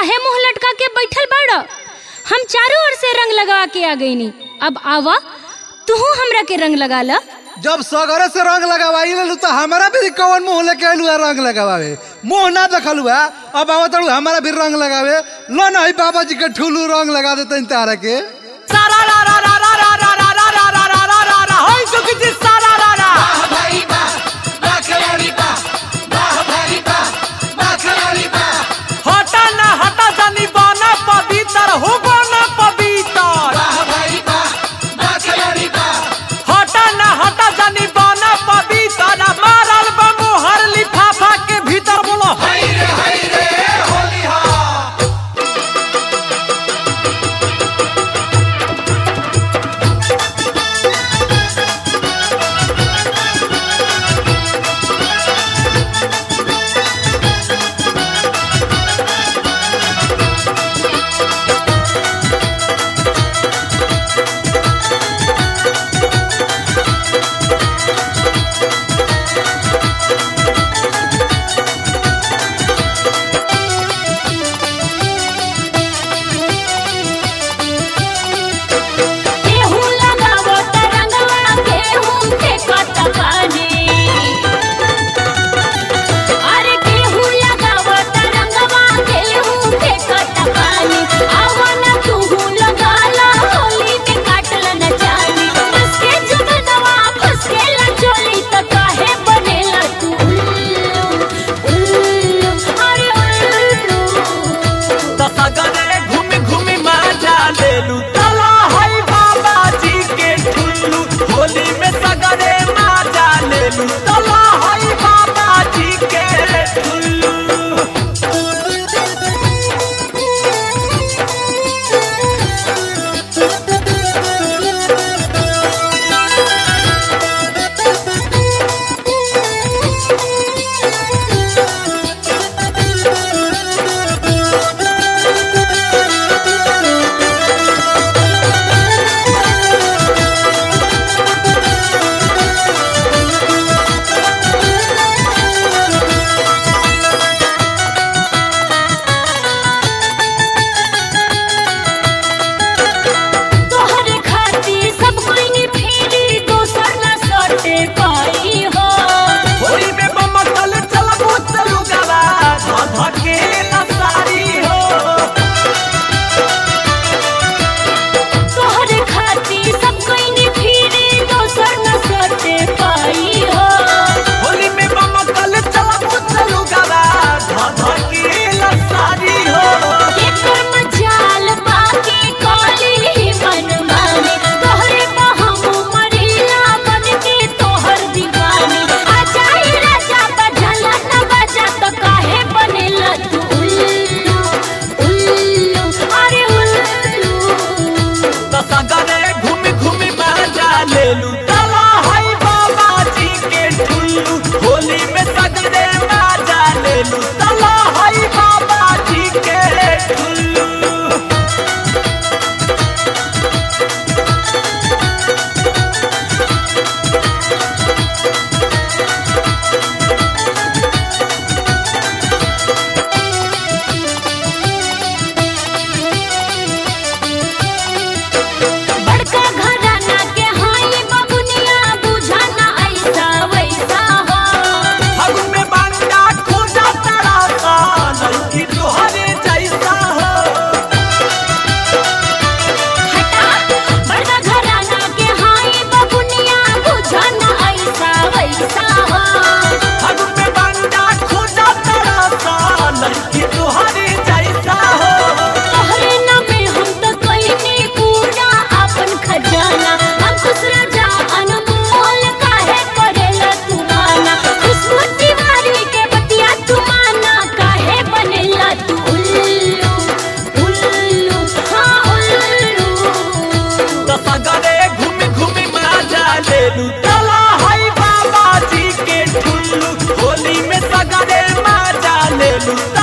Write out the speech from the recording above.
काहे मुंह लटका के बैठल बाड़ हम चारों ओर से रंग लगा के आ गईनी अब आवा तू हमरा के रंग लगा ला जब सगरे से रंग लगावाई लेलू तो हमारा भी कौन मुंह लेके आलू है रंग लगावे मुंह ना देखलू है अब आवा तड़ू हमारा भी रंग लगावे लो ना ही बाबा जी के ठुलू रंग लगा देते तारा के सारा रा रा रा रा रा रा रा रा रा रा रा रा रा रा होय जोगी जी सारा रा रा हटा ना हटा जानी बाना पवित्र हो बाना पवित्र हटा ना हटा जानी बाना पवित्र ना मारल बमु हर लिफाफा के भीतर बोलो केहू लगावो त रंगवा केहू फेंकत पानी अरे केहू लगावो त रंगवा केहू फेंकत पानी आवा ना तू लगाला होली में काटल न जानी फसके जुगनवा फसके ला चोली त काहे बनेला तू उल्लू उल्लू अरे उल्लू तसगरे घूमी घूमी मजा लेलू तला हई बाबा जी के ठुल्लू होली में सगरे मजा लेलू तला हई बाबा जी के ठुल्लू तोहरे खातिर सब कोई ने फेरी दोसर ना सटे पाई हो होली में बमकल चलबो चलू गवा धके सारी हो तोहरे खातिर सब कोई ने फेरी दोसर ना सटे पाई हो होली में बमकल चलबो चलू गवा धके सारी हो एकर मजाल बाकी काली मन माने तोहरे पे हम मरीला बन के तोहर दीवानी आ जाई राजा बजला न बजा तो काहे बनेला तू उल्लू उल्लू अरे उल्लू तसगरे घूमी घूमी मजा लेलू तला हई बाबा जी के ठुल्लू होली में सगरे मजा लेलू तला हई बाबा जी के ठुल्लू बड़का घराना के हाई बबुनिया बुझाना ऐसा वैसा हो फागुन में बांडा खोजा तारा सा लड़की तोहरे जैसा हो हटा बड़का घराना के हाई बबुनिया बुझाना ऐसा वैसा हो फागुन में बांडा खोजा तारा सा लड़की तोहरे जैसा हो तोहरे नामे हम तो कइनी पूरा अपन खजाना हम खुश राजा अनमोल काहे करेला तू माना खुशबू तिवारी के बतिया तू माना काहे बनेला तू उल्लू उल्लू हाँ उल्लू तसगरे घूमी घूमी मजा लेलू तला हई बाबा जी के ठुल्लू होली में सगरे मजा लेलू